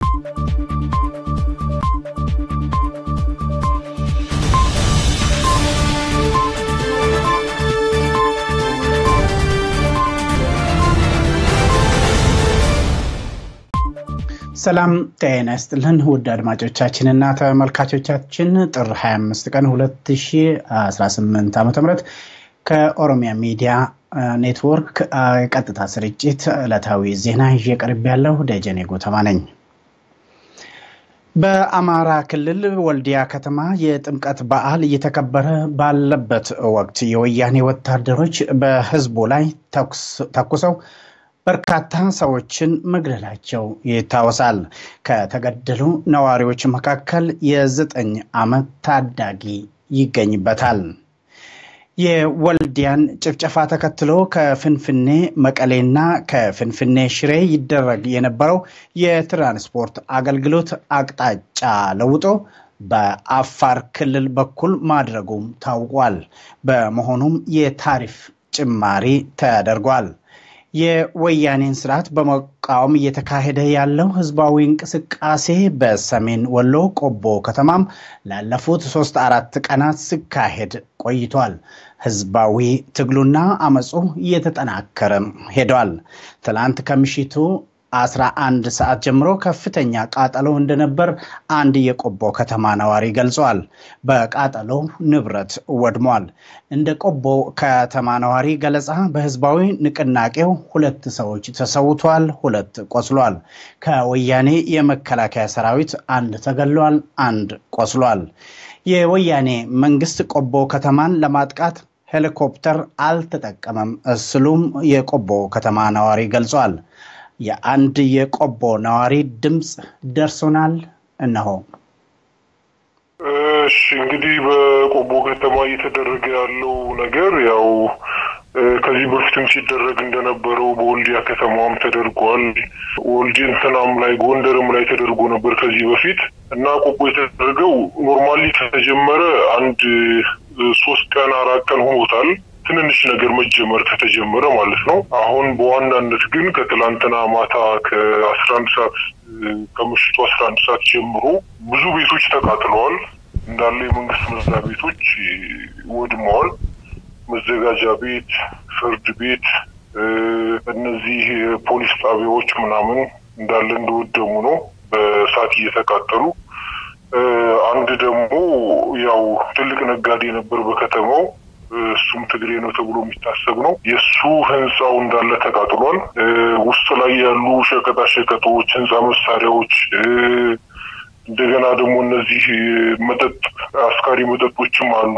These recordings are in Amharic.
ሰላም ጤና ይስጥልን ውድ አድማጮቻችንና ተመልካቾቻችን ጥር 25 ቀን 2018 ዓ ም ከኦሮሚያ ሚዲያ ኔትወርክ ቀጥታ ስርጭት ዕለታዊ ዜና ይዤ ቀርብ ያለው ደጀኔ ጎተማ ነኝ። በአማራ ክልል ወልዲያ ከተማ የጥምቀት በዓል እየተከበረ ባለበት ወቅት የወያኔ ወታደሮች በህዝቡ ላይ ተኩሰው በርካታ ሰዎችን መግደላቸው ይታወሳል። ከተገደሉ ነዋሪዎች መካከል የዘጠኝ ዓመት ታዳጊ ይገኝበታል። የወልዲያን ጭፍጨፋ ተከትሎ ከፍንፍኔ መቀሌና ከፍንፍኔ ሽሬ ይደረግ የነበረው የትራንስፖርት አገልግሎት አቅጣጫ ለውጦ በአፋር ክልል በኩል ማድረጉም ታውቋል። በመሆኑም የታሪፍ ጭማሪ ተደርጓል። የወያኔን ስርዓት በመቃወም እየተካሄደ ያለው ህዝባዊ እንቅስቃሴ በሰሜን ወሎ ቆቦ ከተማም ላለፉት ሶስት አራት ቀናት ሲካሄድ ቆይቷል። ህዝባዊ ትግሉና አመፁ እየተጠናከረ ሄዷል። ትላንት ከምሽቱ 11 ሰዓት ጀምሮ ከፍተኛ ቃጠሎ እንደነበር አንድ የቆቦ ከተማ ነዋሪ ገልጿል። በቃጠሎ ንብረት ወድሟል። እንደ ቆቦ ከተማ ነዋሪ ገለጻ በህዝባዊ ንቅናቄው ሁለት ሰዎች ተሰውቷል፣ ሁለት ቆስሏል። ከወያኔ የመከላከያ ሰራዊት አንድ ተገሏል፣ አንድ ቆስሏል። የወያኔ መንግስት ቆቦ ከተማን ለማጥቃት ሄሊኮፕተር አልተጠቀመም ስሉም የቆቦ ከተማ ነዋሪ ገልጿል። የአንድ የቆቦ ነዋሪ ድምፅ ደርሶናል። እነሆ። እሺ እንግዲህ በቆቦ ከተማ እየተደረገ ያለው ነገር ያው ከዚህ በፊትም ሲደረግ እንደነበረው በወልዲያ ከተማም ተደርጓል። ወልዲ እንትናም ላይ ጎንደርም ላይ ተደርጎ ነበር ከዚህ በፊት እና ቆቦ የተደረገው ኖርማሊ ከተጀመረ አንድ ሶስት ቀን አራት ቀን ሆኖታል። ትንንሽ ነገር መጀመር ከተጀመረ ማለት ነው። አሁን በዋናነት ግን ከትላንትና ማታ ከአስራ አንድ ሰዓት ከምሽቱ አስራ አንድ ሰዓት ጀምሮ ብዙ ቤቶች ተቃጥለዋል። እንዳለ የመንግስት መስሪያ ቤቶች ወድመዋል። መዘጋጃ ቤት፣ ፍርድ ቤት፣ እነዚህ ፖሊስ ጣቢያዎች ምናምን እንዳለ እንደወደሙ ነው በእሳት እየተቃጠሉ አንድ ደግሞ ያው ትልቅ ነጋዴ ነበር በከተማው እሱም ትግሬ ነው ተብሎ የሚታሰብ ነው። የእሱ ህንፃው እንዳለ ተቃጥሏል። ውስጥ ላይ ያሉ ሸቀጣ ሸቀጦች፣ ህንፃ መሳሪያዎች፣ እንደገና ደግሞ እነዚህ መጠጥ አስካሪ መጠጦችም አሉ።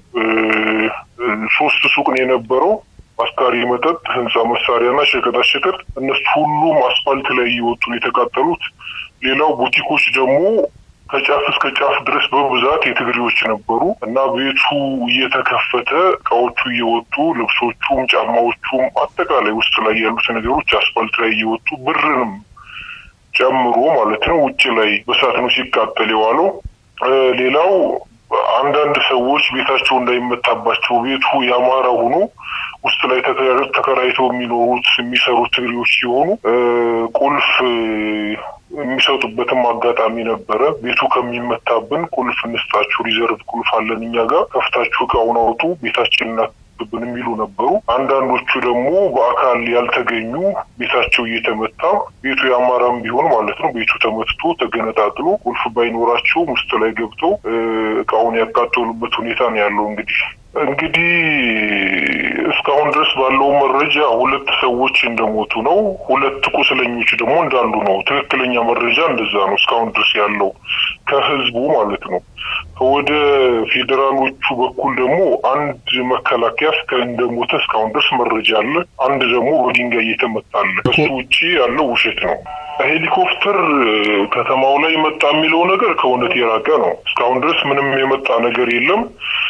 ሶስት ሱቅ ነው የነበረው። አስካሪ መጠጥ፣ ህንፃ መሳሪያና ሸቀጣ ሸቀጥ እነሱ ሁሉም አስፋልት ላይ እየወጡ ነው የተቃጠሉት። ሌላው ቡቲኮች ደግሞ ከጫፍ እስከ ጫፍ ድረስ በብዛት የትግሬዎች ነበሩ እና ቤቱ እየተከፈተ እቃዎቹ እየወጡ ልብሶቹም፣ ጫማዎቹም አጠቃላይ ውስጥ ላይ ያሉት ነገሮች አስፋልት ላይ እየወጡ ብርንም ጨምሮ ማለት ነው ውጭ ላይ በሳት ነው ሲቃጠል የዋለው። ሌላው አንዳንድ ሰዎች ቤታቸው እንዳይመታባቸው ቤቱ ያማረ ሆኖ ውስጥ ላይ ተከራይተው የሚኖሩት የሚሰሩት ትግሬዎች ሲሆኑ ቁልፍ የሚሰጡበትም አጋጣሚ ነበረ። ቤቱ ከሚመታብን ቁልፍ እንስጣችሁ፣ ሪዘርቭ ቁልፍ አለን እኛ ጋር ከፍታችሁ እቃውን አውጡ፣ ቤታችን እናትብን የሚሉ ነበሩ። አንዳንዶቹ ደግሞ በአካል ያልተገኙ ቤታቸው እየተመታ ቤቱ የአማራም ቢሆን ማለት ነው ቤቱ ተመትቶ ተገነጣጥሎ ቁልፍ ባይኖራቸው ውስጥ ላይ ገብተው እቃውን ያቃጠሉበት ሁኔታ ነው ያለው እንግዲህ እንግዲህ እስካሁን ድረስ ባለው መረጃ ሁለት ሰዎች እንደሞቱ ነው። ሁለት ቁስለኞች ደግሞ እንዳሉ ነው። ትክክለኛ መረጃ እንደዛ ነው እስካሁን ድረስ ያለው ከህዝቡ ማለት ነው። ወደ ፌዴራሎቹ በኩል ደግሞ አንድ መከላከያ እስከ እንደሞተ እስካሁን ድረስ መረጃ አለ። አንድ ደግሞ በድንጋይ እየተመታለ። ከሱ ውጭ ያለው ውሸት ነው። ሄሊኮፕተር ከተማው ላይ መጣ የሚለው ነገር ከእውነት የራቀ ነው። እስካሁን ድረስ ምንም የመጣ ነገር የለም።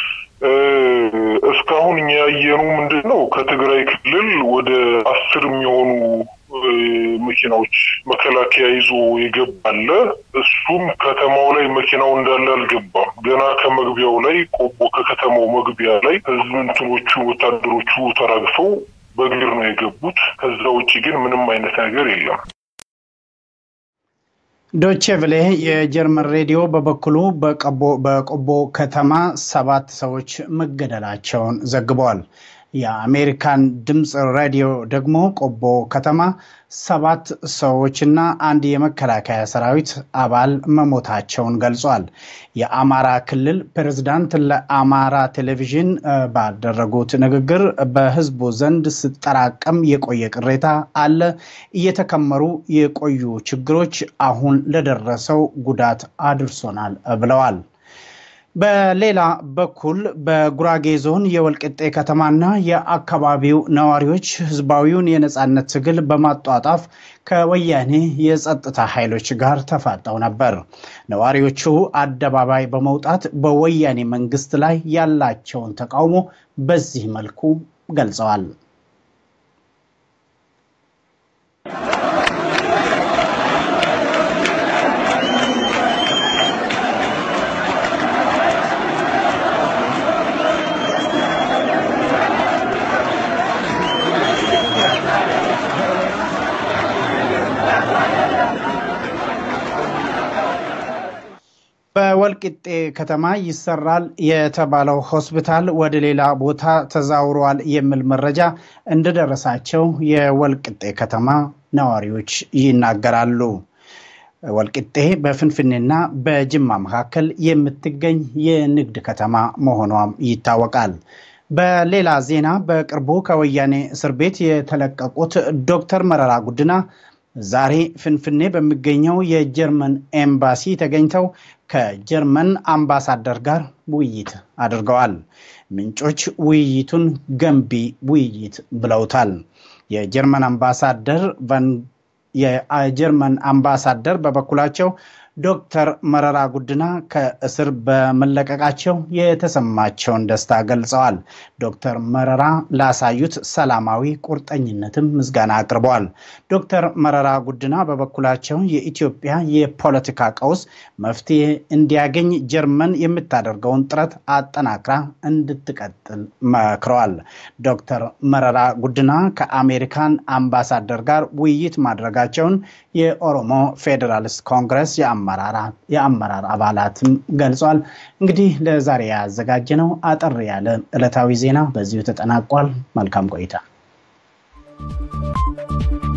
እስካሁን እኛ ያየኑ ምንድን ነው ከትግራይ ክልል ወደ አስር የሚሆኑ መኪናዎች መከላከያ ይዞ የገባለ እሱም ከተማው ላይ መኪናው እንዳለ አልገባም። ገና ከመግቢያው ላይ ቆቦ ከከተማው መግቢያ ላይ ህዝብ እንትኖቹ ወታደሮቹ ተራግፈው በእግር ነው የገቡት። ከዛ ውጭ ግን ምንም አይነት ነገር የለም። ዶቼ ቬለ የጀርመን ሬዲዮ በበኩሉ በቆቦ ከተማ ሰባት ሰዎች መገደላቸውን ዘግበዋል። የአሜሪካን ድምፅ ሬዲዮ ደግሞ ቆቦ ከተማ ሰባት ሰዎችና አንድ የመከላከያ ሰራዊት አባል መሞታቸውን ገልጿል። የአማራ ክልል ፕሬዝዳንት ለአማራ ቴሌቪዥን ባደረጉት ንግግር በሕዝቡ ዘንድ ስጠራቀም የቆየ ቅሬታ አለ፣ እየተከመሩ የቆዩ ችግሮች አሁን ለደረሰው ጉዳት አድርሶናል ብለዋል። በሌላ በኩል በጉራጌ ዞን የወልቅጤ ከተማና የአካባቢው ነዋሪዎች ህዝባዊውን የነፃነት ትግል በማጧጣፍ ከወያኔ የጸጥታ ኃይሎች ጋር ተፋጠው ነበር። ነዋሪዎቹ አደባባይ በመውጣት በወያኔ መንግስት ላይ ያላቸውን ተቃውሞ በዚህ መልኩ ገልጸዋል። በወልቂጤ ከተማ ይሰራል የተባለው ሆስፒታል ወደ ሌላ ቦታ ተዛውሯል የሚል መረጃ እንደደረሳቸው የወልቂጤ ከተማ ነዋሪዎች ይናገራሉ። ወልቂጤ በፍንፍኔና በጅማ መካከል የምትገኝ የንግድ ከተማ መሆኗም ይታወቃል። በሌላ ዜና በቅርቡ ከወያኔ እስር ቤት የተለቀቁት ዶክተር መረራ ጉድና ዛሬ ፍንፍኔ በሚገኘው የጀርመን ኤምባሲ ተገኝተው ከጀርመን አምባሳደር ጋር ውይይት አድርገዋል። ምንጮች ውይይቱን ገንቢ ውይይት ብለውታል። የጀርመን አምባሳደር የጀርመን አምባሳደር በበኩላቸው ዶክተር መረራ ጉድና ከእስር በመለቀቃቸው የተሰማቸውን ደስታ ገልጸዋል። ዶክተር መረራ ላሳዩት ሰላማዊ ቁርጠኝነትም ምስጋና አቅርበዋል። ዶክተር መረራ ጉድና በበኩላቸው የኢትዮጵያ የፖለቲካ ቀውስ መፍትሄ እንዲያገኝ ጀርመን የምታደርገውን ጥረት አጠናክራ እንድትቀጥል መክረዋል። ዶክተር መረራ ጉድና ከአሜሪካን አምባሳደር ጋር ውይይት ማድረጋቸውን የኦሮሞ ፌዴራሊስት ኮንግረስ የአመራር አባላትም ገልጿል። እንግዲህ ለዛሬ ያዘጋጀነው አጠር ያለ ዕለታዊ ዜና በዚሁ ተጠናቋል። መልካም ቆይታ